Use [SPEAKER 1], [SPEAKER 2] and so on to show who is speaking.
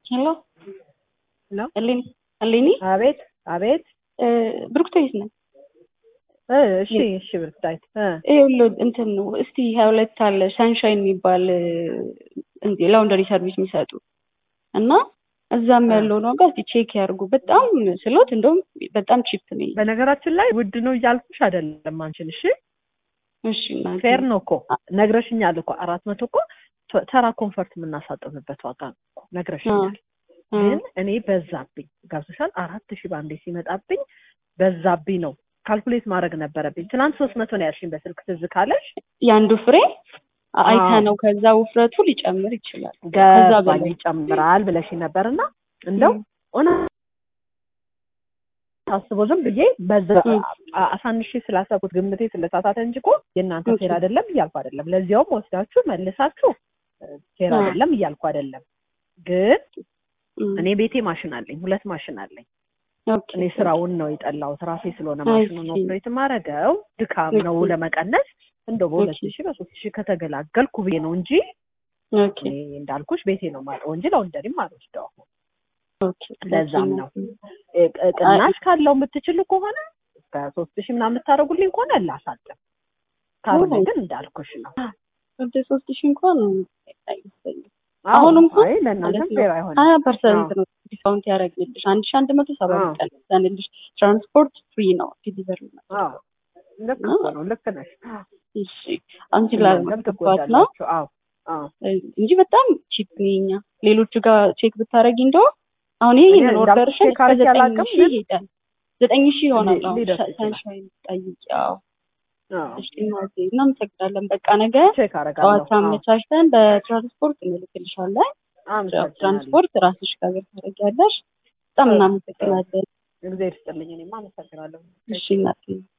[SPEAKER 1] ሄሎ
[SPEAKER 2] ሄሎ
[SPEAKER 1] እሌኒ እሌኒ
[SPEAKER 2] አቤት አቤት
[SPEAKER 1] እ ብሩክታዊት ነኝ።
[SPEAKER 2] እ እሺ እሺ ብርታይት እ
[SPEAKER 1] ይኸውልህ እንትን ነው እስቲ ሀያ ሁለት አለ ሰንሻይን የሚባል እንዲ ላውንደሪ ሰርቪስ የሚሰጡ እና እዛም
[SPEAKER 2] አ።
[SPEAKER 1] ያለውን ዋጋ እስቲ ቼክ ያድርጉ። በጣም ስሎት እንደውም በጣም ቺፕ ነው።
[SPEAKER 2] በነገራችን ላይ ውድ ነው እያልኩሽ አይደለም አንቺን እሺ
[SPEAKER 1] እሺ እናቴ።
[SPEAKER 2] ፌር ነው እኮ ነግረሽኛል እኮ አራት መቶ እኮ ተ- ተራ ኮንፈርት የምናሳጥብበት ዋጋ ነው እኮ ነግረሽኛል
[SPEAKER 1] አ፣
[SPEAKER 2] ግን እኔ በዛብኝ ገብቶሻል አራት ሺህ በአንዴ ሲመጣብኝ በዛብኝ ነው ካልኩሌት ማድረግ ነበረብኝ ትናንት ሶስት መቶ ነው ያልሽኝ በስልክ ትዝ ካለሽ
[SPEAKER 1] የአንዱ ፍሬ አይተ
[SPEAKER 2] አዎ።
[SPEAKER 1] ነው ከዛ ውፍረቱ ሊጨምር ይችላል። ከዛ
[SPEAKER 2] ገባኝ
[SPEAKER 1] በላይ
[SPEAKER 2] ይጨምራል ብለሽኝ ነበርና እንደው
[SPEAKER 1] ም።
[SPEAKER 2] ሆነ ታስቦ ዝም ብዬ በዛ
[SPEAKER 1] ም።
[SPEAKER 2] አ- አሳንሼ ስላሰብኩት ግምቴ ስለሳሳተ እንጂ እኮ የእናንተ
[SPEAKER 1] ኦኬ።
[SPEAKER 2] ፌር አይደለም እያልኩ አይደለም። ለዚያውም ወስዳችሁ መልሳችሁ እ፣ ፌር
[SPEAKER 1] አ።
[SPEAKER 2] አይደለም እያልኩ አይደለም። ግን
[SPEAKER 1] ም።
[SPEAKER 2] እኔ ቤቴ ማሽን አለኝ፣ ሁለት ማሽን አለኝ።
[SPEAKER 1] ኦኬ።
[SPEAKER 2] እኔ ስራውን ነው የጠላሁት ራሴ ስለሆነ
[SPEAKER 1] አይ
[SPEAKER 2] ማሽኑን
[SPEAKER 1] ሲ።
[SPEAKER 2] ኦፕሬት ማረገው ድካም ነው
[SPEAKER 1] ኦኬ።
[SPEAKER 2] ለመቀነስ እንደው በሁለት
[SPEAKER 1] ኦኬ።
[SPEAKER 2] ሺህ በሶስት ሺህ ከተገላገልኩ ብዬ ነው እንጂ
[SPEAKER 1] ኦኬ።
[SPEAKER 2] እኔ እንዳልኩሽ ቤቴ ነው የማውቀው እንጂ ለወንደሪም አልወስደው
[SPEAKER 1] ኦኬ።
[SPEAKER 2] ለዛም ነው እ- ቅ- ቅናሽ ካለው የምትችሉ ከሆነ እስከ ሶስት ሺህ ምናምን የምታደርጉልኝ ከሆነ ላሳጥም ካልሆነ
[SPEAKER 1] ኦ።
[SPEAKER 2] ግን እንዳልኩሽ ነው
[SPEAKER 1] ወደ ሶስት ሺህ እንኳን አይመስለኝም።
[SPEAKER 2] አዎ፣
[SPEAKER 1] አሁን እንኳን
[SPEAKER 2] አይ ለእናንተም
[SPEAKER 1] ማለት ነው
[SPEAKER 2] ፌር አይሆንም
[SPEAKER 1] ሀያ ፐርሰንት
[SPEAKER 2] አዎ።
[SPEAKER 1] ነው ዲስካውንት ያደረግልሽ አንድ ሺ አንድ መቶ ሰባ
[SPEAKER 2] አዎ።
[SPEAKER 1] ቀንሰንልሽ ትራንስፖርት ፍሪ ነው ዲሊቨሪ ነው።
[SPEAKER 2] አዎ ልክ እኮ ነው ልክ ነሽ
[SPEAKER 1] እሺ አንቺ
[SPEAKER 2] እናንተም
[SPEAKER 1] ላልገባት ነው
[SPEAKER 2] ትጎዳላችሁ አዎ አዎ
[SPEAKER 1] እንጂ በጣም ቺፕ ነው የኛ ሌሎቹ ጋር ቼክ ብታደረጊ እንደው አሁን ይሄ
[SPEAKER 2] እኔ
[SPEAKER 1] ይህንን
[SPEAKER 2] እንዳልኩሽ
[SPEAKER 1] ኦርደርሽን
[SPEAKER 2] ቼክ አድርጌ
[SPEAKER 1] ዘጠኝ
[SPEAKER 2] አላውቅም፣
[SPEAKER 1] ሺህ
[SPEAKER 2] ግን
[SPEAKER 1] ይሄዳል ዘጠኝ ሺህ ይሆናል
[SPEAKER 2] ሊ-
[SPEAKER 1] አሁን
[SPEAKER 2] ሊደርስ ይችላል።
[SPEAKER 1] ሰንሻይን ጠይቂ አዎ
[SPEAKER 2] አዎ
[SPEAKER 1] እሺ እናቴ እናመሰግናለን በቃ ነገ
[SPEAKER 2] ቼክ አደርጋለሁ
[SPEAKER 1] ጠዋት
[SPEAKER 2] አዎ
[SPEAKER 1] አመቻችተን በትራንስፖርት እንልክልሻለን
[SPEAKER 2] አመሰግናለሁ
[SPEAKER 1] ትራንስፖርት ራስሽ ጋር ታደርጊያለሽ በጣም
[SPEAKER 2] አዎ።
[SPEAKER 1] እናመሰግናለን
[SPEAKER 2] እግዚአብሔር ይስጥልኝ እኔማ አመሰግናለሁ
[SPEAKER 1] እሺ እናቴ